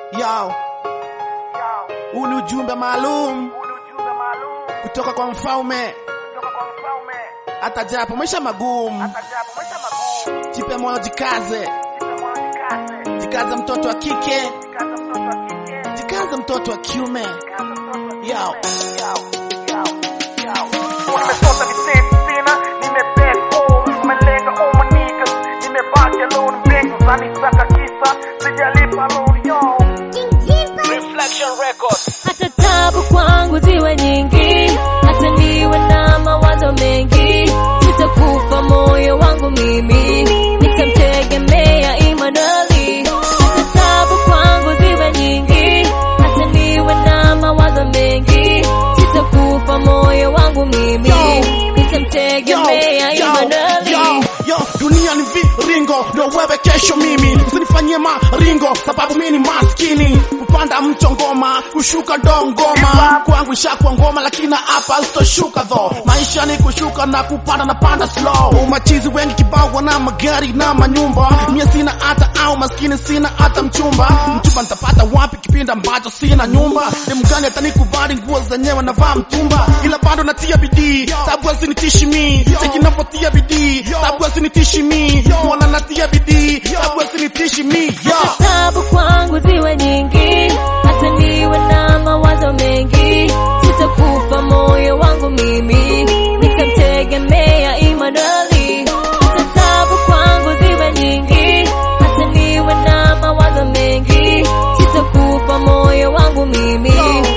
Yo, huu ni ujumbe maalum kutoka kwa mfalme, hata japo maisha magumu, jipe moyo, jikaze, jikaze mtoto wa kike, jikaze mtoto wa kiume. Yo, Nimesota visenti sina, nimebeg home, nimelenga all my niggas, nimebaki alone mbingu zanisaka kisa, sijalipa loan yo. Reflection Records. hata tabu kwangu ziwe nyingi, hata niwe na mawazo mengi, sitakufa moyo wangu mimi, nitamtegemea Imanueli. Hata tabu kwangu ziwe nyingi, hata niwe na mawazo mengi, sitakufa moyo wangu mimi, nitamtegemea Imanueli. yo, yo, dunia ni viringo, ndio wewe kesho mimi, usinifanyie maringo sababu mimi ni maskini. Kupanda mto ngoma, kushuka ndo ngoma, kwangu ishakuwa ngoma, lakini hapa sitoshuka tho. Maisha ni kushuka na kupanda na panda slow. Umachizi wengi kibao wana magari na manyumba, mie sina hata au maskini sina hata mchumba. Mchumba nitapata wapi kipindi ambacho sina nyumba? Ni mgani atanikubali nguo zenyewe navaa mtumba, ila bado natia bidii, sababu hazinitishi mi. Cheki navyotia bidii, sababu hazinitishi mi. Mwana natia bidii, sababu hazinitishi mi. Yo. tabu kwangu ziwe nyingi, hata niwe na mawazo mengi, sitakufa moyo wangu mimi, nitamtegemea Imanueli. Hata tabu kwangu ziwe nyingi, hata niwe na mawazo mengi, sitakufa moyo wangu mimi,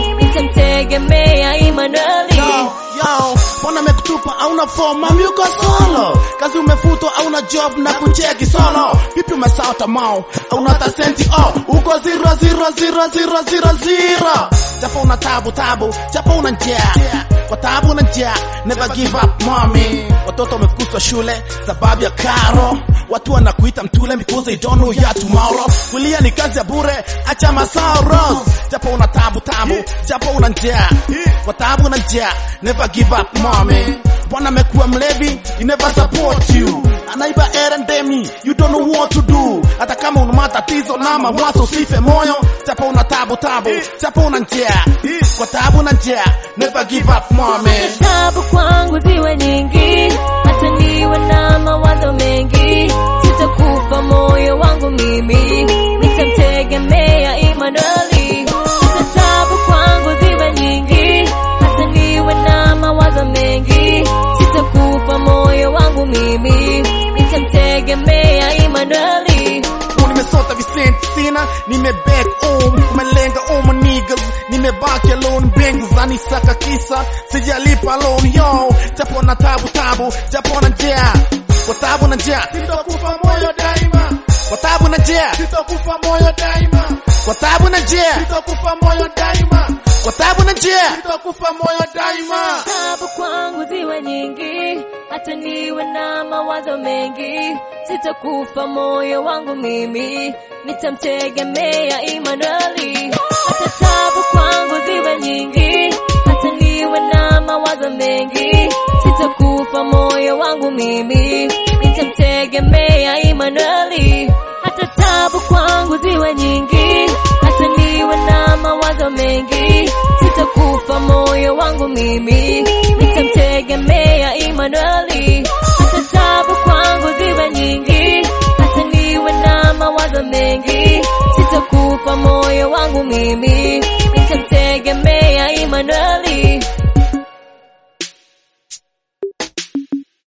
nitamtegemea Imanueli. Yo, yo, mbona mekutupa auna form mami uko solo kazi umefutwa auna job na kucheki solo vipi umesahau tamao auna hata senti oh uko zero zero zero zero zero zero japo una tabu tabu japo una njaa kwa tabu na njaa never give up mommy watoto wamefukuzwa shule sababu ya karo watu wanakuita mtule because they don't know ya tomorrow kulia ni kazi ya bure acha masoro japo una tabu tabu japo una njaa kwa tabu na njaa never give up mommy bwana amekuwa mlevi he never support you anaiba erendemi you don't know what to do hata kama una matatizo na mawazo usife moyo japo una tabu tabu japo una njaa kwa tabu na njaa never give up mommy tabu kwangu ziwe nyingi, hata niwe na mawazo mengi, sitakufa moyo wangu mimi, nitamtegemea Imanueli. Hata tabu kwangu ziwe nyingi, hata niwe na mawazo mengi, sitakufa moyo wangu mimi, nitamtegemea Imanueli. Huu nimesota visenti sina nimebeg home umelenga all my niggas nimebaki alone bengu zanisaka kisa sijalipa loan yo japo na tabu tabu japo na njaa kwa tabu na njaa sitokufa moyo daima kwa tabu na njaa sitokufa moyo daima kwa tabu na njaa sitokufa moyo daima kwa tabu na njaa sitokufa moyo daima tabu kwangu ziwe nyingi, hata niwe na mawazo mengi, sitakufa moyo wangu mimi, nitamtegemea Imanueli. Hata tabu kwangu ziwe nyingi, hata niwe na mawazo mengi, sitakufa moyo wangu mimi, nitamtegemea Imanueli. Hata tabu kwangu ziwe nyingi, hata niwe na mawazo mengi, sitakufa moyo wangu mimi, nitamtegemea Imanueli. Hata tabu kwangu ziwe nyingi, hata niwe na mawazo mengi, sitakufa moyo wangu mimi, nitamtegemea Imanueli.